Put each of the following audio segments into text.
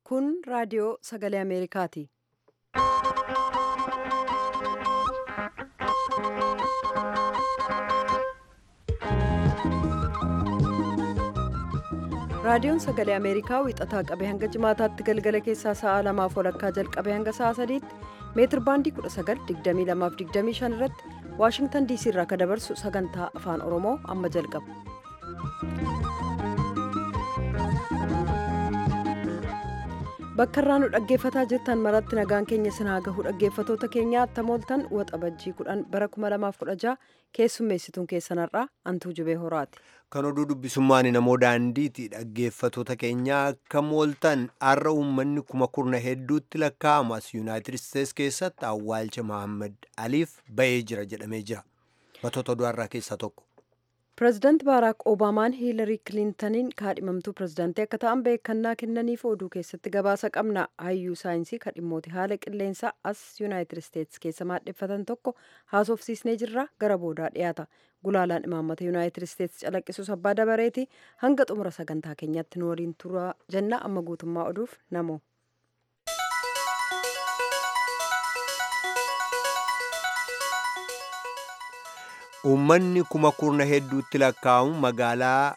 Kun raadiyoo sagalee Ameerikaati. Raadiyoon sagalee Ameerikaa wixataa qabee hanga jimaataatti galgala keessaa sa'a lamaaf walakkaa jalqabee hanga sa'a sadiitti meetir baandii 1922-25 irratti Waashingtan diisii irraa kan dabarsu sagantaa afaan Oromoo amma jalqaba. Bakka irraa nu dhaggeeffataa jirtan maratti nagaan keenya sinaa gahu dhaggeeffatoota keenyaa attamooltan waxabajjii 10 bara 2016 keessummeessituun keessanarraa antuu jubee horaati. Kan oduu dubbisummaan namoo daandiiti dhaggeeffatoota keenyaa akka mooltan har'a uummanni kuma kurna hedduutti lakkaa'amu as yuunaayitid isteets keessatti awwaalcha Mohaammed Aliif ba'ee jira jedhamee jira. Matoota oduu har'aa keessaa tokko. Pireezidaanti Baaraak Obaamaan Hiilarii Kiliintaniin kaadhimamtuu pireezidaantii akka ta'an beekannaa kennaniif oduu keessatti gabaasa qabna. Hayyuu saayinsii kadhimmooti haala qilleensaa as yuunaayitid isteets keessa maadheffatan tokko haasofsiisnee jirra gara boodaa dhiyaata. Gulaalaan imaammata yuunaayitid isteets calaqqisus abbaa dabareeti hanga xumura sagantaa keenyaatti nu waliin turaa jenna amma guutummaa oduuf namoo. Uummanni kuma kurna hedduutti lakkaa'amu magaalaa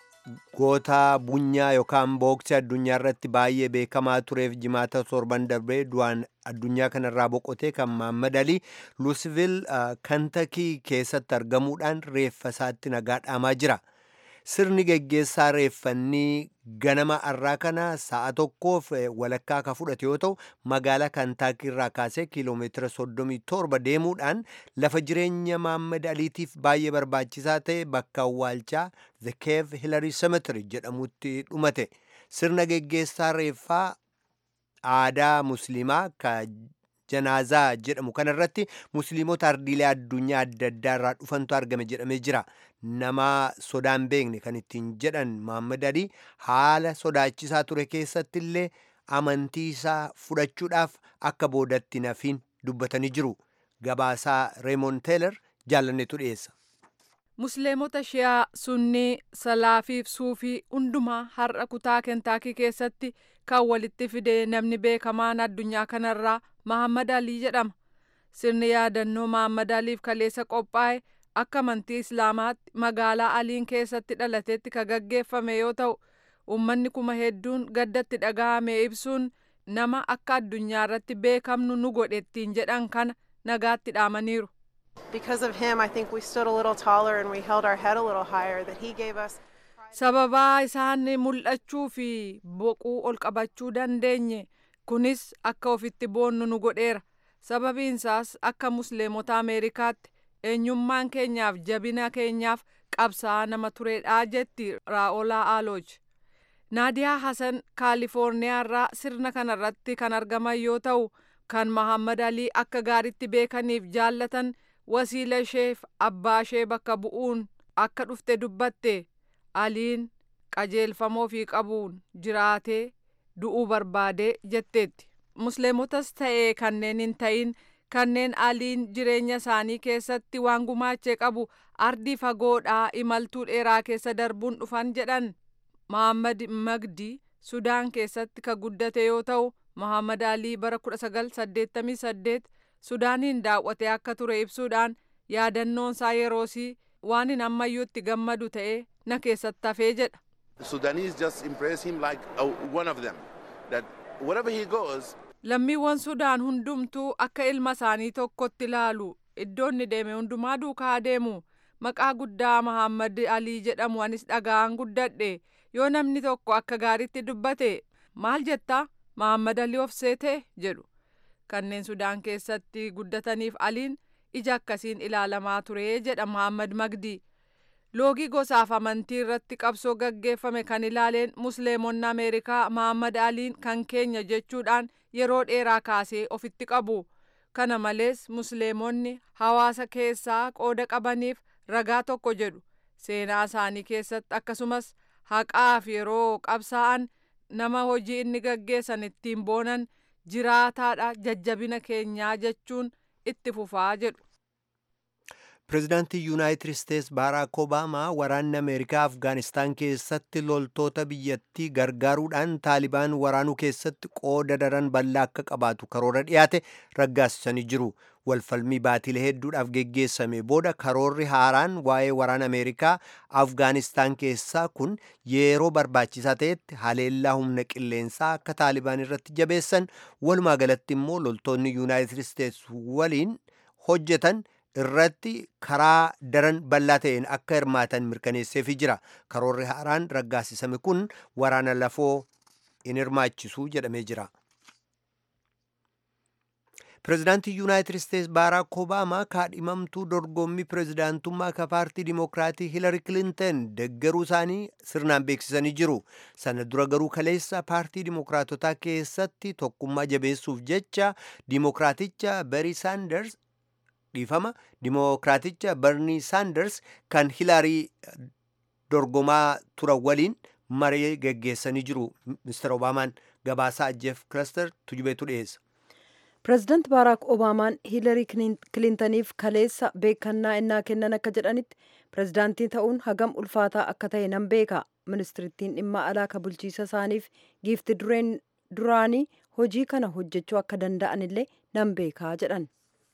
goota bunyaa yookaan booksii addunyaa irratti baay'ee beekamaa tureef jimaata torban darbee du'aan addunyaa kanarraa boqotee kan Mohaammed Alii Luusvil kantakii keessatti argamuudhaan reeffa isaatti nagaa dhaamaa jira. Sirni geggeessaa reeffannii ganama har'aa kana sa'a tokkoof walakkaa akka fudhate yoo ta'u magaalaa kantaakii irraa kaasee kiiloomeetira 37 deemuudhaan lafa jireenya Mohaammed Aliitiif baay'ee barbaachisaa ta'e bakka awwaalchaa The Cave Hillary Cemetery jedhamutti dhumate. Sirna geggeessaa reeffaa aadaa musliimaa ka janaazaa jedhamu kanarratti musliimota ardiilee addunyaa adda addaa irraa dhufantu argame jedhamee jira. Nama sodaan beekne kan ittiin jedhan Mohaammed Alii haala sodaachisaa ture keessatti illee amantii isaa fudhachuudhaaf akka boodatti nafiin dubbatanii jiru. Gabaasaa Reemon Teeler jaalannetu dhiyeessa. Musliimota Shiyaa, Sunnii, Salaafiif Suufii hundumaa har'a kutaa Kentaakii keessatti kan walitti fide namni beekamaan addunyaa kanarraa Mohaammed Alii jedhama. Sirni yaadannoo Mohaammed Aliif kaleessa qophaa'e akka amantii Islaamaatti magaalaa Aliin keessatti dhalatetti kan gaggeeffame yoo ta'u, uummanni kuma hedduun gaddatti dhaga'ame ibsuun nama akka addunyaa irratti beekamnu nu godhe ittiin jedhan kana nagaatti dhaamaniiru. Because of him, I think we stood a little taller and we held our head a little higher that he gave us. Sababaa isaan mul'achuu fi boquu ol qabachuu dandeenye kunis akka ofitti boonnu nu godheera. Sababiinsaas akka musliimota Ameerikaatti eenyummaan keenyaaf jabina keenyaaf qabsaa'aa nama turedhaa jetti Raa'olaa Aalooj. Naadiyaa Hasan Kaalifoorniyaa irraa sirna kanarratti kan argaman yoo ta'u kan Mohaammed Alii akka gaaritti beekaniif jaallatan wasiila isheef abbaa ishee bakka bu'uun akka dhufte dubbatte Aliin qajeelfamoo fi qabuun jiraatee du'uu barbaadee jetteetti. Musliimotas ta'ee kanneen hin ta'in kanneen aliin jireenya isaanii keessatti waan gumaachee qabu ardii fagoodhaa imaltuu dheeraa keessa darbuun dhufan jedhan. Mohaammed Magdi Sudaan keessatti kan guddate yoo ta'u Mohaammed Alii bara 1988 Sudaaniin daawwatee akka ture ibsuudhaan yaadannoon isaa yeroosii waan hin ammayyuutti gammadu ta'ee na keessatti hafee jedha. The Sudanese just embrace him like uh, one of them. That wherever he goes, Lammiiwwan Sudaan hundumtuu akka ilma isaanii tokkotti ilaalu iddoo inni deeme hundumaa duukaa deemu maqaa guddaa Mohaammed Alii jedhamu anis dhaga'an guddadhe yoo namni tokko akka gaariitti dubbate maal jettaa Mohaammed Alii of seete jedhu kanneen Sudaan keessatti guddataniif Aliin ija akkasiin ilaalamaa ture jedha Mohaammed Magdi. Loogii gosaaf amantii irratti qabsoo gaggeeffame kan ilaaleen musliimonni Ameerikaa Mohaammed Aliin kan keenya jechuudhaan yeroo dheeraa kaasee ofitti qabu. Kana malees musliimonni hawaasa keessaa qooda qabaniif ragaa tokko jedhu. Seenaa isaanii keessatti akkasumas haqaaf yeroo qabsaa'an nama hojii inni gaggeessan ittiin boonan jiraataadha jajjabina keenyaa jechuun itti fufaa jedhu. pireezidaantii yuunaayitid isteets baaraak obaamaa waraanni ameerikaa afgaanistaan keessatti loltoota biyyattii gargaaruudhaan taalibaan waraanuu keessatti qooda daran bal'aa akka qabaatu karoora dhiyaate raggaasisanii jiru walfalmii baatilee hedduudhaaf geggeessame booda karoorri haaraan waa'ee waraana ameerikaa afgaanistaan keessaa kun yeroo barbaachisaa ta'etti haleellaa humna qilleensaa akka taalibaan irratti jabeessan walumaa galatti immoo loltoonni yuunaayitid isteets waliin hojjetan irratti karaa daran bal'aa ta'een akka hirmaatan mirkaneesseefi jira karoorri haaraan raggaasisame kun waraana lafoo in hirmaachisu jedhamee jira pireezidaantii yuunaayitid isteets baaraak obaamaa kaadhimamtuu dorgommii pireezidaantummaa ka paartii dimokiraatii hilari kilintan deggaruu isaanii sirnaan beeksisanii jiru sana dura garuu kaleessa paartii dimokiraatotaa keessatti tokkummaa jabeessuuf jecha dimokiraaticha berii saanders dhiifama dimokiraaticha barnii saanders kan hilaarii dorgomaa turan waliin maree geggeessanii jiru mister obaamaan gabaasaa jeef kilaster tujubeetu dhiyeessa pireezidaant baaraak obaamaan hiilarii kilintaniif kaleessa beekannaa innaa kennan akka jedhanitti pireezidaantii ta'uun hagam ulfaataa akka ta'e nan beeka ministirittiin dhimma alaa ka bulchiisa isaaniif giifti dureen duraanii hojii kana hojjechuu akka danda'an illee nan beekaa jedhan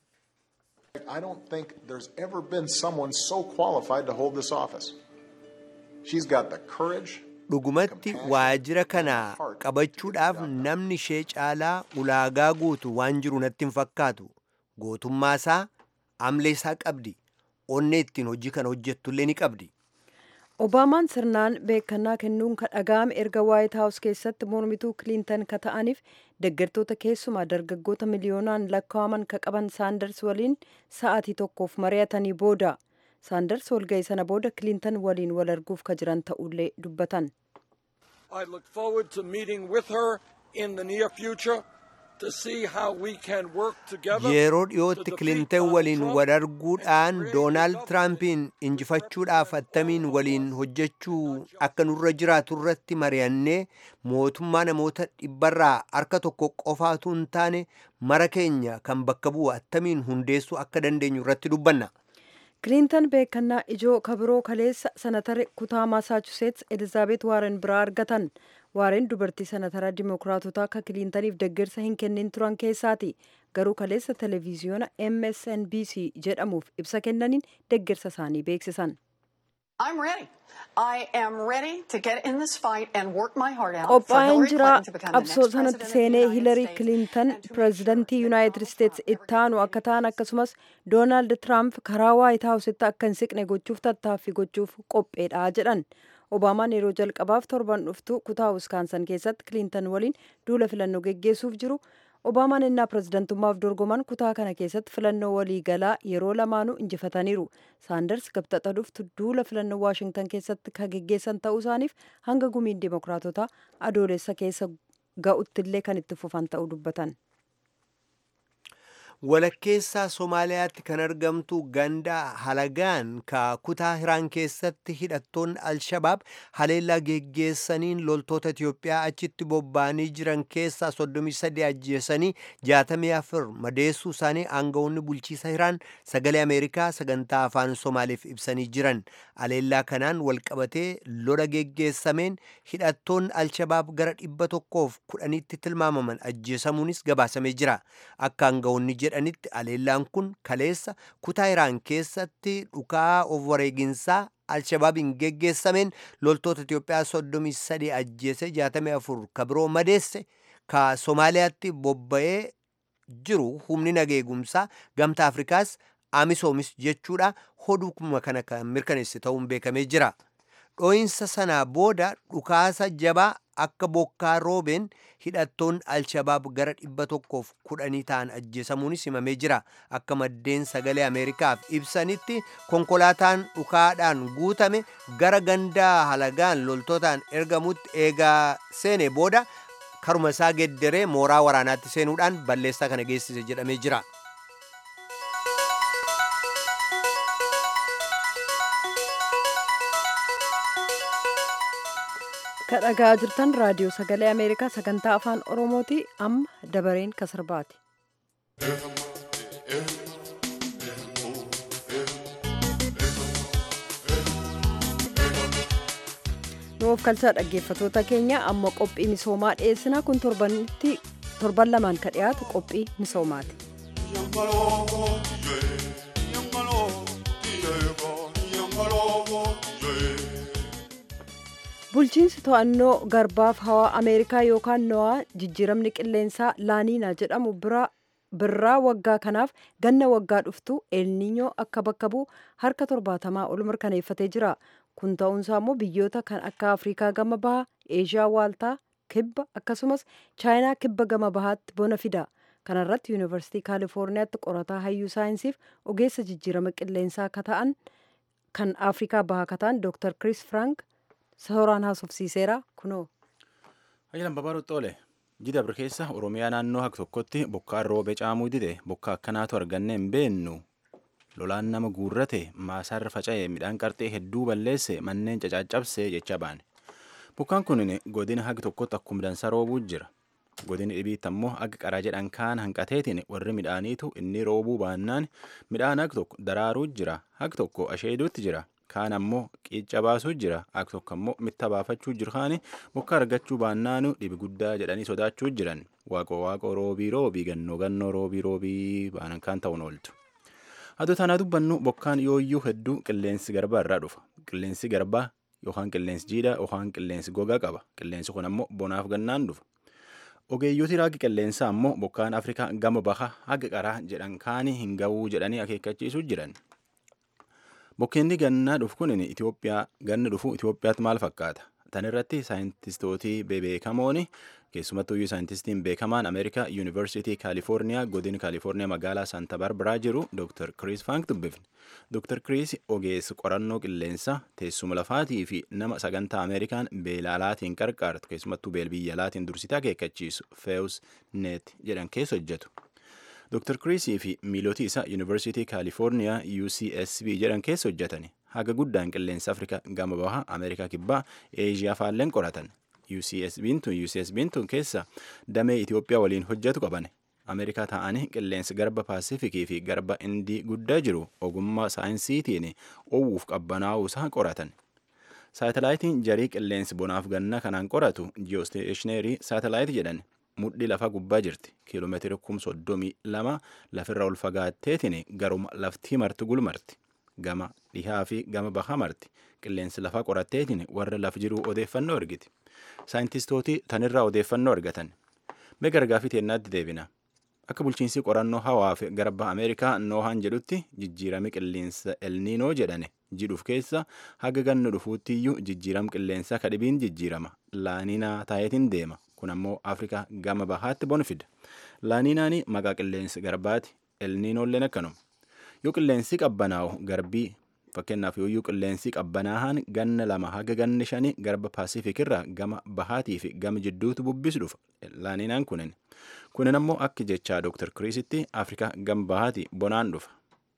I don't think there's ever been someone so qualified to hold this office. She's got the courage. dhugumatti waajjira kana qabachuudhaaf namni ishee caalaa ulaagaa guutu waan jiru natti hin fakkaatu gootummaa isaa amlee isaa qabdi onnee ittiin hojii kana hojjettullee ni qabdi obaamaan sirnaan beekannaa kennuun ka dhaga'ame erga waayit haawus keessatti mormituu kiliintan ka ta'aniif deggertoota keessumaa dargaggoota miliyoonaan lakkaa'aman ka qaban saanders waliin sa'aatii tokkoof mari'atanii booda saanders walga'ii sana booda kiliintan waliin wal arguuf ka jiran ta'ullee dubbatan I look forward to meeting with her in the near future to see how we can work together. yeroo to dhiyootti defeat kilintan Donald waliin Trump wal arguudhaan and create doonaald a tiraampiin injifachuudhaaf attamiin waliin hojjechuu akka nurra jiraatu irratti mari'annee mootummaa namoota dhibbarraa harka tokko qofaatu hin taane mara keenya kan bakka bu'u attamiin hundeessuu akka dandeenyu irratti dubbanna kiliintan beekannaa ijoo kabiroo kaleessa sanatara kutaa maasaachuseets elizaabeet waaren biraa argatan waareen dubartii sanatara dimookiraatotaa akka kiliintaniif deggersa hin kennin turan keessaati garuu kaleessa televiziyoona msnbc jedhamuuf ibsa kennaniin deggersa isaanii beeksisan I'm ready. I am ready to get in this fight and work my heart out for qophaa'een Hillary jira Clinton to become the qabsoo next sanatti president of the seenee United hilarii States kilintan and to make pireezidantii sure yuunaayitid isteets itti aanu akka ta'an akkasumas doonaald tiraamp karaa waayit haawusitti akka hin siqne gochuuf tattaaffii gochuuf qopheedha jedhan obaamaan yeroo jalqabaaf torban dhuftu kutaa wiskaansan keessatti kilintan waliin duula filannoo geggeessuuf jiru obaamaan innaa pireezidantummaaf dorgoman kutaa kana keessatti filannoo waliigalaa yeroo lamaanuu injifataniiru saanders gabxaxa dhuftu duula filannoo waashingtan keessatti ka geggeessan ta'uu isaaniif hanga gumiin dimookiraatotaa adoolessa keessa ga'uttillee kan itti fufan ta'uu dubbatan walakkeessaa somaaliyaatti kan argamtu ganda halagaan ka kutaa hiraan keessatti hidhattoonni alshabaab haleellaa geggeessaniin loltoota itiyoophiyaa achitti bobba'anii jiran keessaa 33 ajjeesanii 64 madeessuu isaanii aangawoonni bulchiisa hiraan sagalee ameerikaa sagantaa afaan somaaliif ibsanii jiran haleellaa kanaan walqabatee lola geggeessameen hidhattoonni alshabaab gara dhibba tokkoof kudhanitti tilmaamaman ajjeesamuunis gabaasamee jira akka aangawoonni jedhanitti haleellaan kun kaleessa kutaa iraan keessatti dhukaa of wareeginsaa alshabaabiin geggeessameen loltoota Itiyoophiyaa 33 ajjeese 64 ka biroo madeesse ka Somaaliyaatti bobba'ee jiru humni nageegumsaa gamtaa Afrikaas Amisoomis jechuudha hodhuma kana kan mirkaneesse ta'uun beekamee jira. Dhooyinsa sanaa booda dhukaasa jabaa akka bokkaa roobeen hidhattoonni alshabaab gara dhibba tokkoof kudhanii ta'an ajjeesamuunis himamee jira akka maddeen sagalee ameerikaaf ibsanitti konkolaataan dhukaadhaan guutame gara gandaa halagaan loltootaan ergamutti eegaa seene booda karuma isaa gedderee mooraa waraanaatti seenuudhaan balleessaa kana geessise jedhamee jira. kadhagaa jirtan raadiyoo sagalee ameerikaa sagantaa afaan oromooti amma dabareen kasarbaati of kalchaa dhaggeeffatoota keenya amma qophii misoomaa dhiyeessina kun torbanitti torban lamaan ka dhiyaatu qophii misoomaati. bulchiinsi to'annoo garbaaf hawaa ameerikaa yookaan no'aa jijjiiramni qilleensaa laaniinaa jedhamu birraa waggaa kanaaf ganna waggaa dhuftu eelniinyoo akka bakka bu'u harka torbaatamaa ol mirkaneeffatee jira kun ta'uunsaa immoo biyyoota kan akka afrikaa gama bahaa eeshiyaa waaltaa kibba akkasumas chaayinaa kibba gama bahaatti bona fida kanarratti yuunivarsiitii kaalifoorniyaatti qorataa hayyuu saayinsiif ogeessa jijjiirama qilleensaa akka ta'an kan afrikaa bahaa akka ta'an dooktar kiriis frank sooraan haasofsiiseera kunoo. Ajjalan babaaruu xoole jidabri keessa oromiyaa naannoo haka tokkotti bokkaan roobee caamuu dide bokkaa akkanaatu arganne hin beennu lolaan nama guurrate maasaarra faca'e midhaan qarxee hedduu balleesse manneen cacaccabsee jecha baane bokkaan kun godina hagi tokkotti akkuma dansa roobuu jira godini dhibiitti ammoo hagi qaraa jedhan kaan hanqateetiin warri midhaaniitu inni roobuu baannaan midhaan hagi tokko daraaruu jira hagi tokko asheeduutti jira kaan ammoo qiicca baasuu jira hagi tokko ammoo mitta baafachuu jiru kaani bokka argachuu baannaanu dhibi guddaa jedhanii sodaachuu jiran waaqoo waaqoo roobii roobii gannoo gannoo roobii roobii baanan kaan ta'uun ooltu. Adoo tanaa dubbannu bokkaan yooyyuu hedduu qilleensi garbaa irraa dhufa. Qilleensi garbaa yookaan qilleensi jiidhaa yookaan qilleensi gogaa qaba. Qilleensi kun ammoo bonaaf gannaan dhufa. Ogeeyyooti raagi qilleensaa ammoo bokkaan Afrikaa gama baha haga qaraa jedhan kaanii hin ga'uu jedhanii akeekkachiisuu jiran. Bokkeenni gannaa dhufu kun Itoophiyaa ganni dhufu Itoophiyaatti maal fakkaata? Tan irratti saayintistootii bebeekamoon keessumattuu saayintistiin beekamaan Ameerikaa Yuunivarsiitii Kaalifoorniyaa godina Kaalifoorniyaa magaalaa Saanta Barbaraa jiru Dr. Chris Frank dubbifne. Dr. Chris ogeessa qorannoo qilleensaa teessuma lafaatii fi nama sagantaa Ameerikaan beela alaatiin qarqaartu keessumattuu beel biyya alaatiin dursitee akeekkachiisu Feus Net jedhan keessa hojjetu. Dr. Chris fi miilootii isaa Yuunivarsiitii Kaalifoorniyaa UCSB jedhan keessa hojjetani. Haga guddaan qilleensa Afrikaa gama bahaa Ameerikaa kibbaa Eeshiyaa faalleen qoratan. UCSB'n tun UCSB'n tun keessa damee Itoophiyaa waliin hojjetu qaban. Ameerikaa ta'anii qilleensi garba Paasifikii fi garba Indii guddaa jiru ogummaa saayinsiitiin oowwuuf qabbanaa'uu isaa qoratan. Saatalaayitiin jarii qilleensi bonaaf ganna kanaan qoratu ji'oosteeshneerii saatalaayit jedhan mudhii lafa gubbaa jirti kiiloomeetira kum soddomii lama lafirra ol fagaatteetiin garuma laftii marti gulmarti gama dhihaa fi gama bahaa marti qilleensi lafa qoratteetiin warra laf jiruu odeeffannoo argiti saayintistootii tanirraa odeeffannoo argatan mee gargaafii teennaatti deebina akka bulchiinsi qorannoo hawaa fi garba ameerikaa noohaan jedhutti jijjiirami qilleensa elniinoo jedhane jidhuuf keessa haga ganna dhufuuttiyyuu jijjiiram qilleensaa kadhibiin jijjiirama laaninaa taayetiin deema kun ammoo afrikaa gama bahaatti bona fida laaniinaani maqaa qilleensi garbaati elniinoolleen akkanuma yoo qilleensi qabbanaa'u garbii fakkeenyaaf yooyyuu qilleensi qabbanaahan ganna lama haga ganni shani garba paasifik irraa gama bahaatii fi gama jidduutu bubbisu dhufa laaniinaan kunin kunin ammoo akka jechaa dooktar kiriisitti afrikaa gama bahaati bonaan dhufa.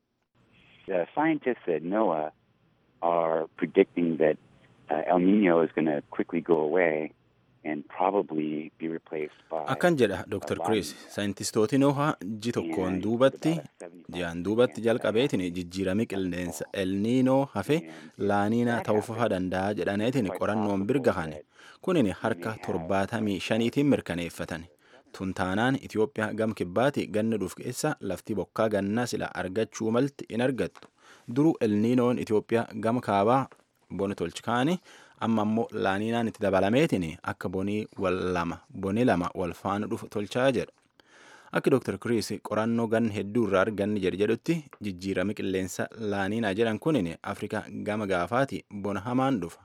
The scientists at NOAA are predicting that uh, El Nino is going to quickly go away and probably be replaced by Akkan jedha Dr. Chris, saayintistooti noohaa ji tokkoon duubatti ji'aan duubatti jalqabeetiin jijjiirami qilleensa elniinoo hafe laaniinaa ta'uufa danda'a jedhaneetiin qorannoon birgahane kunin harka torbaatamii shaniitiin mirkaneeffatan. Tuntaanaan Itoophiyaa gam kibbaati ganna dhuuf keessa lafti bokkaa gannaa sila argachuu malti in argattu. Duruu elniinoon Itoophiyaa gama kaabaa bona tolchikaani amma ammoo laaniinaan itti dabalameetiin akka bonii wal lama boni lama wal faana dhufu tolchaa jedha. Akka Dr. Chris qorannoo gan hedduu irraa arganni jedhe jedhutti jijjiirami qilleensa laaniinaa jedhan kunin Afrikaa gama gaafaati bona hamaan dhufa.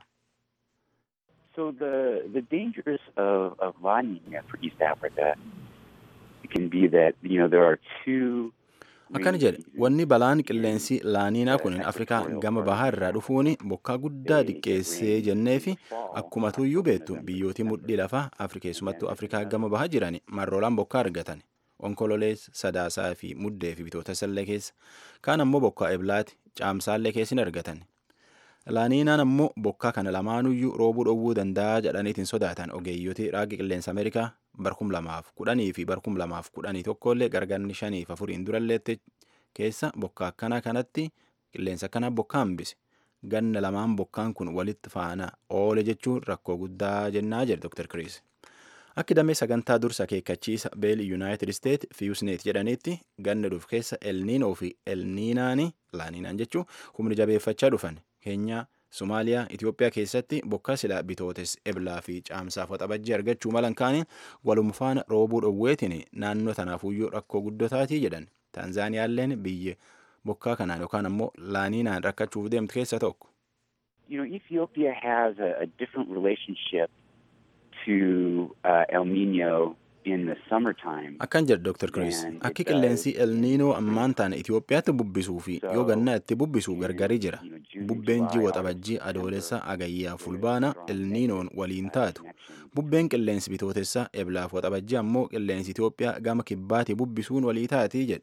So the the dangers of, of La Nina for East Africa can be that you know there are two Akkana jedhe wanni balaan qilleensi laaniinaa kun Afrikaa gama bahaa irraa dhufuun bokkaa guddaa diqqeessee jennee fi akkuma tuyyuu beektu biyyooti mudhii lafaa keessumattuu Afrikaa gama bahaa jiran marroolaan bokkaa argatan. Onkololees, Sadaasaa fi Muddee fi bitoota sallee keessa. Kaan ammoo bokkaa Eblaati, Caamsaallee keessa hin argatan. Laaniinaan ammoo bokkaa kana lamaanuyyuu roobuu dhowwuu danda'a jedhaniitiin sodaatan ogeeyyotii raagi qilleensa Ameerikaa barkum lamaaf kudhanii fi barkum lamaaf kudhanii tokkollee gargarni shaniif afuriin duralleetti keessa bokkaa akkana kanatti qilleensa akkana bokkaa hambise. ganna lamaan bokkaan kun walitti faana oole jechuun rakkoo guddaa jennaa jedhe Dr. Chris. Akki damee sagantaa dursa akeekkachiisa beeli Yuunaayitid Isteet Fiyusneet jedhanitti ganna dhufu keessa elniinoo fi elniinaani laaniinaan jechuun humni jabeeffachaa dhufan keenyaa Somaaliyaa Itoophiyaa keessatti bokkaa silaa bitootes eblaa fi caamsaaf waxabajjii argachuu malan kaaniin waluma faana roobuu dhowweetiin naannoo tanaafuyyuu rakkoo guddotaatii jedhan Taanzaaniyaalleen biyya bokkaa kanaan yookaan ammoo laaniinaan rakkachuuf deemtu keessa tokko. You know, Ethiopia has a, a different relationship to uh, El Nino in the summertime. Akkan jedhe Dr. Chris, akki qilleensi El Niinoo ammaan taana Itoophiyaatti bubbisuu fi yoo gannaa itti bubbisu gargari jira. Bubbeen ji'a xabajjii adoolessa agayyaa fulbaana El Niinoon waliin taatu. Bubbeen qilleensi bitootessa eblaaf waxabajjii ammoo qilleensi Itoophiyaa gama kibbaatti bubbisuun walii taatii jedhe.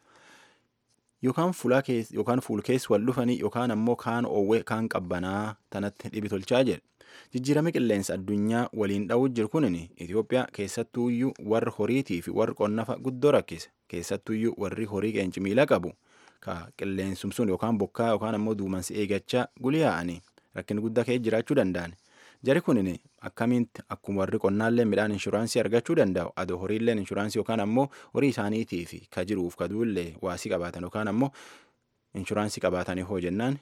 Yookaan fuul keessa wal dhufanii yookaan ammoo kaan oowwee kaan qabbanaa tanatti dhibi tolchaa jedhe. Jijjiirama qilleensa addunyaa waliin dha'uu jiru kunin Itoophiyaa keessattuuyyuu warri horiitii fi warri qonnafa guddoo rakkise. Keessattuuyyuu warri horii qeenci miila qabu ka qilleensum sun yookaan bokkaa yookaan ammoo duumansi eegachaa guliyaa'anii rakkin guddaa ka'ee jiraachuu danda'an. Jari kunin akkamitti akkuma warri qonnaallee midhaan inshuraansii argachuu danda'u adoo horiilleen inshuraansii yookaan ammoo horii isaaniitii fi ka jiruuf ka duullee waasii qabaatan yookaan ammoo inshuraansii qabaatanii hoo jennaan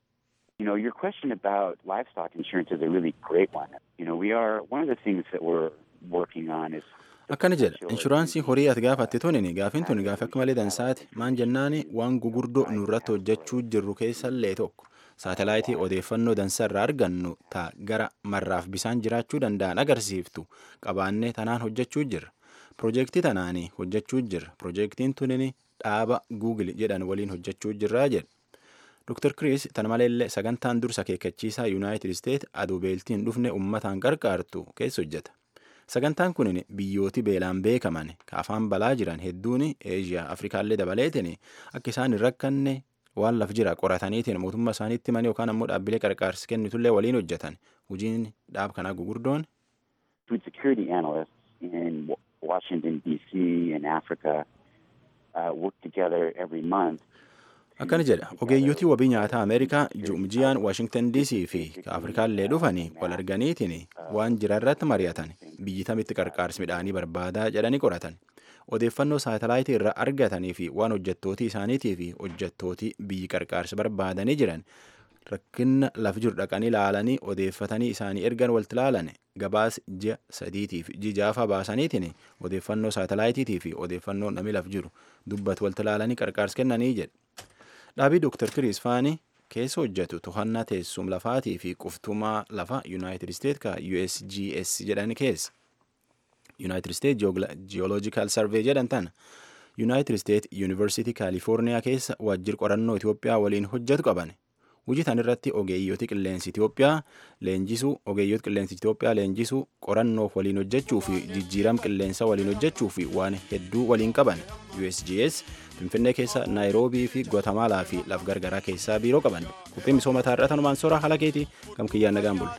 You know, your question about livestock insurance is a really great one. You know, we are one of the things that we're working on is akkana jedha inshuraansii horii ati gaafatte tunin gaafin tun gaafi akka malee dansaati maan jennaani waan gugurdoo nurratti hojjechuu jirru keessallee tokko saatalaayitii odeeffannoo dansa irraa argannu ta gara marraaf bisaan jiraachuu danda'an agarsiiftu qabaannee tanaan hojjechuu jirra piroojeektii tanaanii hojjechuu jirra piroojeektiin tunin dhaaba guugil jedhan waliin hojjechuu jirraa jedha Dr. Chris tan maleellee sagantaan dursa akeekkachiisaa Yuunaayitid Isteet aduu beeltiin dhufne uummataan qarqaartu keessa hojjeta. Sagantaan kun biyyooti beelaan beekaman ka afaan balaa jiran hedduun Eeshiyaa Afrikaallee dabaleetiin akka isaan hin rakkanne waan laf jira qorataniitiin mootummaa isaaniitti manii yookaan ammoo dhaabbilee qarqaarsi kennitullee waliin hojjetan. Hojiin dhaab kanaa gugurdoon. Food security analysts in Washington DC and Africa uh, work together every month akkana jedha ogeeyyotii wabii nyaataa ameerikaa jumjiyaan waashingtan dc fi afrikaallee dhufanii wal arganiitiin waan jira irratti mari'atan biyyi tamitti qarqaarsi midhaanii barbaadaa jedhanii qoratan odeeffannoo saatalaayitii irraa argatanii fi waan hojjettootii isaaniitii fi hojjettootii biyyi qarqaarsi barbaadanii jiran rakkina laf jiru dhaqanii laalanii odeeffatanii isaanii ergan walti laalan gabaas ji'a sadiitiif jijaafaa baasaniitiin odeeffannoo saatalaayitiitii fi odeeffannoo namni laf jiru dubbatu walti laalanii qarqaarsi kennanii jedhe. Dhaabii Dr. Chris Faani keessa hojjetu to'annaa teessum lafaatii fi quftumaa lafa United States ka USGS jedhan keessa. United States Geological Survey jedhan tana. United States University California keessa waajjir qorannoo Itoophiyaa waliin hojjetu qaban. Hojii tan irratti ogeeyyooti qilleensi Itoophiyaa leenjisuu, ogeeyyooti qilleensi Itoophiyaa leenjisuu, qorannoof waliin hojjechuu fi jijjiiram qilleensa waliin hojjechuu fi waan hedduu waliin qaban. USGS Finfinnee keessa Naayiroobii fi Guatemaalaa fi laf gargaraa keessaa biiroo qaban. Qophiin misooma irraa tanumaan soora haala keetii kam kiyyaan nagaan bulla.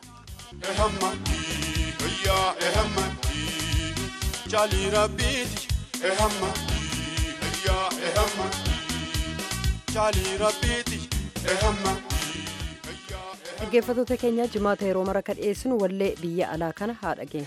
Jali Rabbiti, ehamma, ya ehamma, Jali Rabbiti, ehamma. dhaggeeffattoota keenya jimaata yeroo mara ka dhiyeessinu wallee biyya alaa kana haa dhageenya.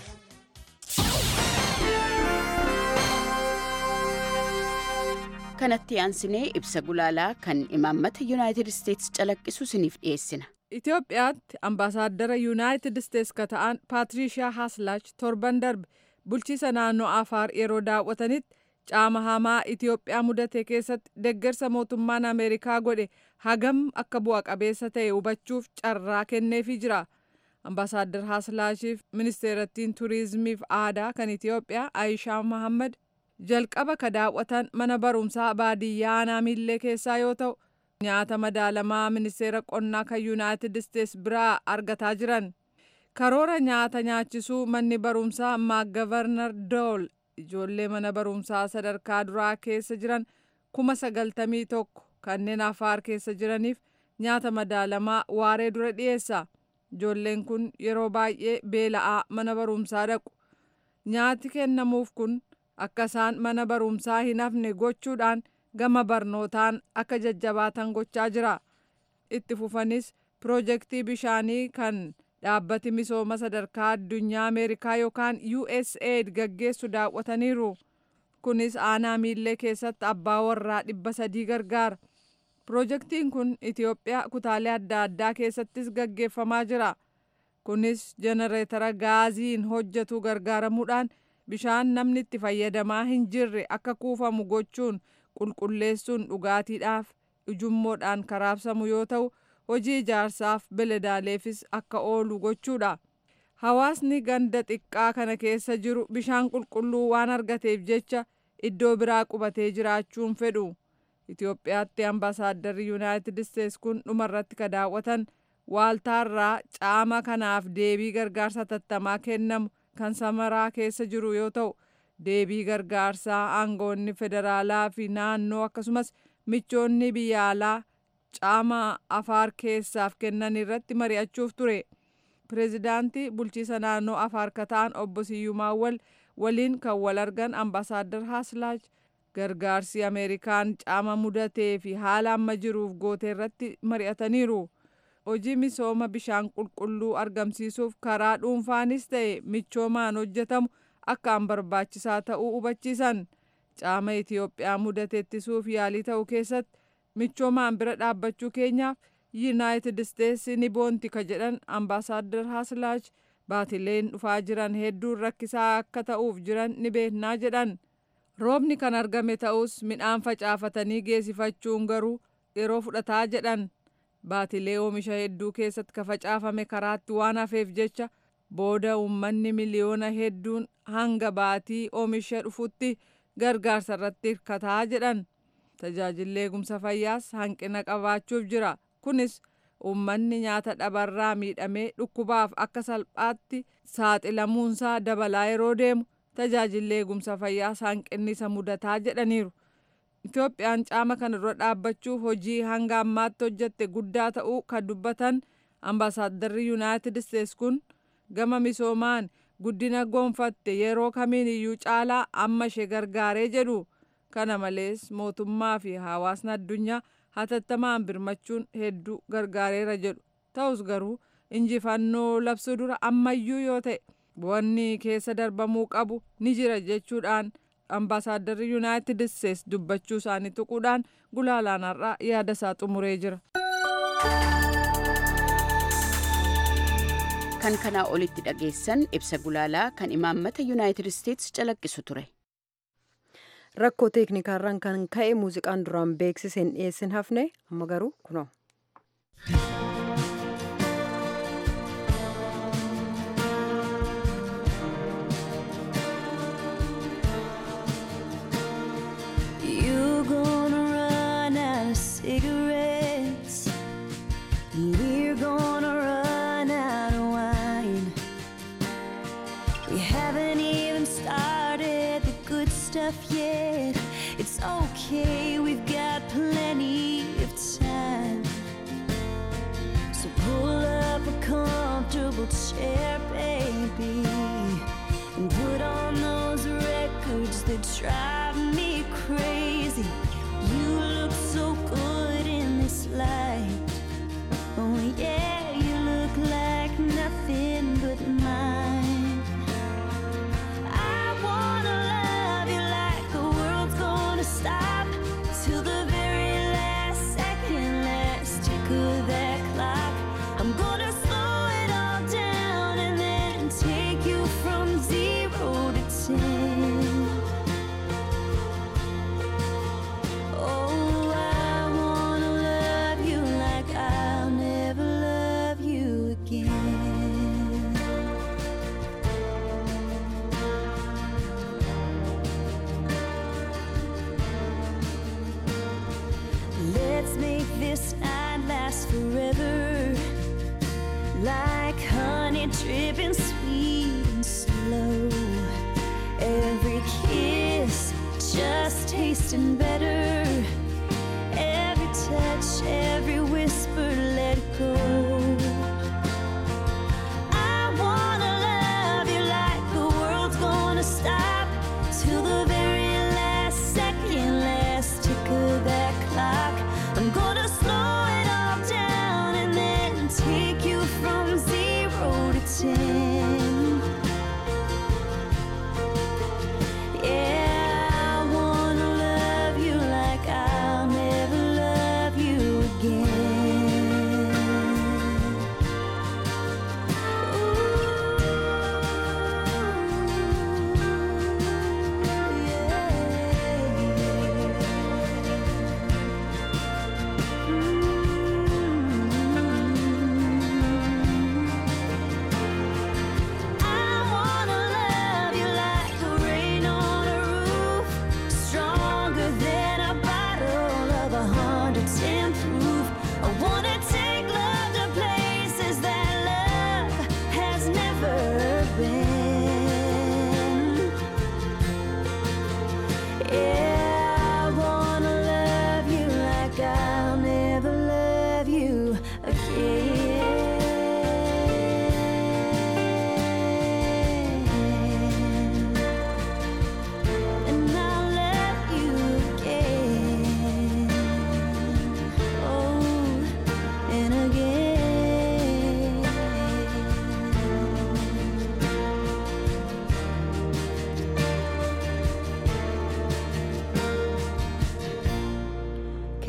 kanatti aansinee ibsa gulaalaa kan imaammata yuunaayitid isteetsi calaqqisu isiniif dhiyeessina. Itoophiyaatti ambaasaaddara yuunaayitid isteets ka ta'an paatiriishaa haaslaach torban darbe bulchiisa naannoo afaar yeroo daawwatanitti caama hamaa Itoophiyaa mudate keessatti deggersa mootummaan Ameerikaa godhe hagam akka bu'a qabeessa ta'e hubachuuf carraa kenneefii jira. Ambaasaaddar Haaslaashiif ministeerattiin turiizimiif aadaa kan Itoophiyaa Aayishaa Mahammad jalqaba ka daawwatan mana barumsaa baadiyyaa naamillee keessaa yoo ta'u nyaata madaalamaa ministeera qonnaa kan yuunaayitid isteets biraa argataa jiran karoora nyaata nyaachisuu manni barumsaa maagavarnar dool ijoollee mana barumsaa sadarkaa duraa keessa jiran kuma sagaltamii tokko kanneen afaar keessa jiraniif nyaata madaalamaa waaree dura dhiyeessa ijoolleen kun yeroo baay'ee beela'aa mana barumsaa dhaqu nyaati kennamuuf kun akka isaan mana barumsaa hin hafne gochuudhaan gama barnootaan akka jajjabaatan gochaa jira itti fufanis piroojeektii bishaanii kan dhaabbati misooma sadarkaa addunyaa ameerikaa yookaan usaid gaggeessu daawwataniiru kunis aanaa miillee keessatti abbaa warraa dhibba sadii gargaara piroojeektiin kun itiyoophiyaa kutaalee adda addaa keessattis gaggeeffamaa jira kunis jenereetara gaaziin hojjetu gargaaramuudhaan bishaan namni itti fayyadamaa hin jirre akka kuufamu gochuun qulqulleessuun dhugaatiidhaaf ujummoodhaan karaabsamu yoo ta'u hojii ijaarsaaf beladaaleefis akka oolu gochuudha. Hawaasni ganda xiqqaa kana keessa jiru bishaan qulqulluu waan argateef jecha iddoo biraa qubatee jiraachuun fedhu. Itoophiyaatti ambaasaaddarri Yuunaayitid Isteets kun dhumarratti ka daawwatan waaltaarraa caama kanaaf deebii gargaarsa tattamaa kennamu kan samaraa keessa jiru yoo ta'u deebii gargaarsaa aangoonni federaalaa fi naannoo akkasumas michoonni biyya alaa caama afaar keessaaf kennan irratti mari'achuuf ture pireezidaantii bulchiisa naannoo afaar kataan obbo Siyyumaawwal waliin kan wal argan ambaasaadar Haaslaaj gargaarsi ameerikaan caama mudatee fi haala amma jiruuf goote irratti mari'ataniiru. hojii misooma bishaan qulqulluu argamsiisuuf karaa dhuunfaanis ta'e michoomaan hojjetamu akkaan barbaachisaa ta'uu hubachiisan caama Itiyoophiyaa mudate ittisuuf yaalii ta'uu keessatti michoomaan bira dhaabbachuu keenyaaf yuunaayitid isteetsi ni boonti ka jedhan ambaasaadar haaslaaj baatileen dhufaa jiran hedduun rakkisaa akka ta'uuf jiran ni beeknaa jedhan roobni kan argame ta'us midhaan facaafatanii geessifachuun garuu yeroo fudhataa jedhan baatilee oomisha hedduu keessatti ka facaafame karaatti waan hafeef jecha booda uummanni miliyoona hedduun hanga baatii oomisha dhufutti gargaarsa irratti hirkataa jedhan tajaajilli eegumsa fayyaas hanqina qabaachuuf jira kunis uummanni nyaata dhabarraa miidhamee dhukkubaaf akka salphaatti saaxilamuunsaa dabalaa yeroo deemu tajaajilli eegumsa fayyaas hanqinni isa mudataa jedhaniiru. Itoophiyaan caama kana dura dhaabbachuuf hojii hanga ammaatti hojjette guddaa ta'uu kan dubbatan ambaasaaddarri yuunaayitid isteets kun gama misoomaan guddina gonfatte yeroo kamiin iyyuu caalaa amma ishee gargaaree jedhu kana malees mootummaa fi hawaasni addunyaa hatattamaan birmachuun hedduu gargaareera jedhu ta'us garuu injifannoo labsuu dura ammayyuu yoo ta'e wanni keessa darbamuu qabu ni jira jechuudhaan ambaasaaddarri yuunaayitid isteets dubbachuu isaanii tuquudhaan gulaalaan har'aa yaada isaa xumuree jira. kan kanaa olitti dhageessan ibsa gulaalaa kan imaammata yuunaayitid isteets calaqqisu ture. rakkoo teeknikaarraan kan ka'e muuziqaan duraan beeksiseen dhiyeessin hafne amma garuu kunoo. You're gonna run out of cigarettes. and We're gonna run out of wine. We haven't even started the good stuff yet. It's okay, we've got plenty of time. So pull up a comfortable chair, baby, and put on those records that drive me crazy. You look so good in this light. Oh, yeah, you look like nothing but mine. I wanna love you like the world's gonna stop till the very last second, last tick of that clock. I'm gonna slow it all down and then take you from zero to ten. Oh, I wanna love you like I'll never love you again. Let's make this night last forever. Like honey dripping sweet and slow. Every kiss just tasting better. Every touch, every whisper, let go. I wanna love you like the world's gonna stop till the very last second, last tick of that clock. I'm gonna slow it all down and then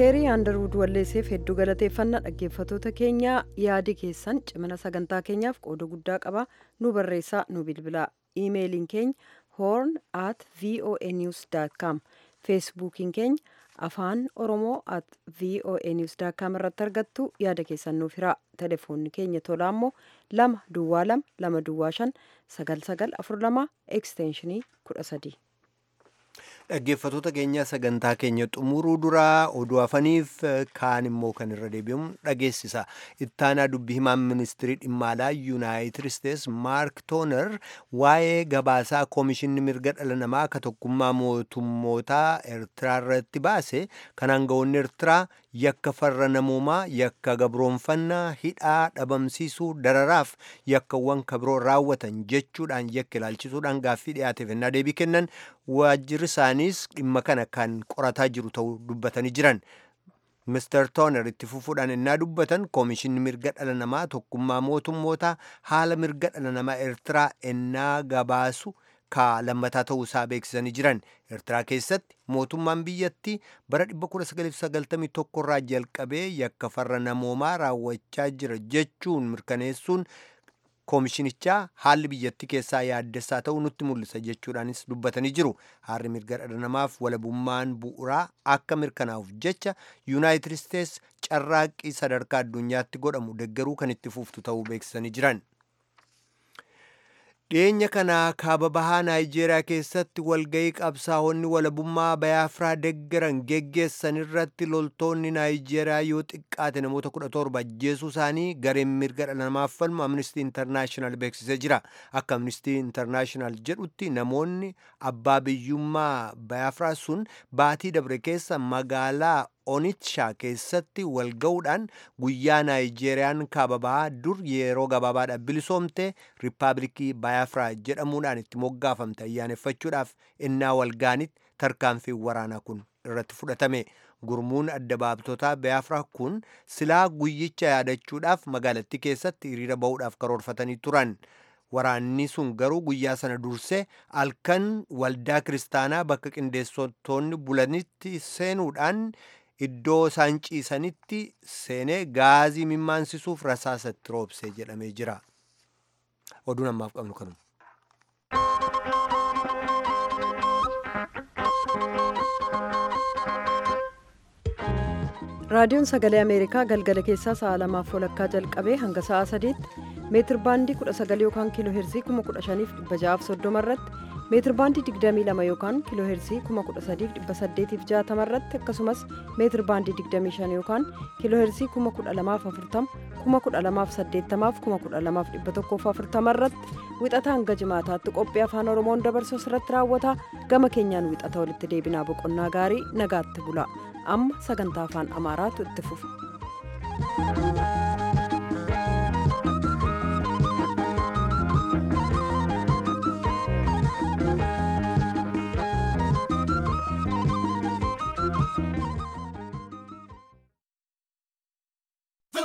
keerii aandarwud walleesseef hedduu galateeffannaa dhaggeeffatoota keenyaa yaadi keessan cimina sagantaa keenyaaf qooda guddaa qaba nu barreessaa nu bilbilaa iimeeliin keenya horn at voa news com feesbuukiin keenya afaan oromoo at voa news com irratti argattu yaada keessan nuuf hiraa telefoonni keenya tolaa immoo lama duwwaa lama lama duwwaa shan sagal sagal afur lama ekstenshinii kudha sadii. dhaggeeffatoota keenya sagantaa keenya xumuruu duraa oduu hafaniif kaan immoo kan irra deebi'uun dhageessisa ittaanaa dubbii himaan ministirii dhimma alaa yuunaayitid isteets maark tooner waa'ee gabaasaa koomishinni mirga dhala namaa ka tokkummaa mootummootaa eertiraa irratti baase kan aangawoonni eertiraa yakka farra namoomaa yakka gabroonfannaa hidhaa dhabamsiisuu dararaaf yakkawwan kabiroo raawwatan jechuudhaan yakka ilaalchisuudhaan gaaffii dhiyaateef ennaa deebii kennan waajjirri isaaniis dhimma kana kan qorataa jiru ta'uu dubbatanii jiran. Mr. Tooner itti fufuudhaan ennaa dubbatan koomishinni mirga dhala namaa tokkummaa mootummootaa haala mirga dhala namaa eertiraa ennaa gabaasu ka lammataa ta'uu isaa beeksisanii jiran eertiraa keessatti mootummaan biyyattii bara 1991 irraa jalqabee yakka farra namoomaa raawwachaa jira jechuun mirkaneessuun koomishinichaa haalli biyyattii keessaa yaaddessaa ta'uu nutti mul'isa jechuudhaanis dubbatanii jiru haalli mirga dhala namaaf walabummaan bu'uuraa akka mirkanaa'uuf jecha yuunaayitid isteets carraaqqii sadarkaa addunyaatti godhamu deggeruu kan itti fuftu ta'uu beeksisanii jiran. dhiyeenya kana kaaba bahaa naayijeeriyaa keessatti walga'ii qabsaa'onni walabummaa bayaafiraa deggeran geggeessan irratti loltoonni naayijeeriyaa yoo xiqqaate namoota 17 ajjeesuu isaanii gareen mirga dhala namaaf falmu amnistii intarnaashinaal beeksisee jira akka amnistii intarnaashinaal jedhutti namoonni abbaa biyyummaa bayaafiraa sun baatii dabre keessa magaalaa onitshaa keessatti wal ga'uudhaan guyyaa naayijeeriyaan kaaba bahaa dur yeroo gabaabaadhaaf bilisoomte riippaabilikii bayaafiraa jedhamuudhaan itti moggaafamte ayyaaneffachuudhaaf innaa walgaanitti tarkaanfiin waraanaa kun irratti fudhatame gurmuun adda baabtotaa bayaafiraa kun silaa guyyicha yaadachuudhaaf magaalattii keessatti hiriira ba'uudhaaf karoorfatanii turan. waraanni sun garuu guyyaa sana dursee halkan waldaa kiristaanaa bakka qindeessitoonni bulanitti seenuudhaan iddoo isaan ciisanitti seenee gaazii mimaansisuuf rasaasatti roobsee jedhamee jira. Oduun ammaaf qabnu kanuma. raadiyoon sagalee ameerikaa galgala keessaa sa'a lamaaf walakkaa jalqabee hanga sa'a sadiitti meetir baandii 19 yookaan kiiloo heerzii 15630 irratti meetir baandii 22 yookaan kiiloo heerzii 13860 irratti akkasumas meetir baandii 25 yookaan kiiloo heerzii 12040 12080 12140 irratti wixata hanga jimaataatti qophii afaan oromoon dabarsu irratti raawwata gama keenyaan wixata walitti deebinaa boqonnaa gaarii nagaatti bula amma sagantaa afaan amaaraatu itti fufa.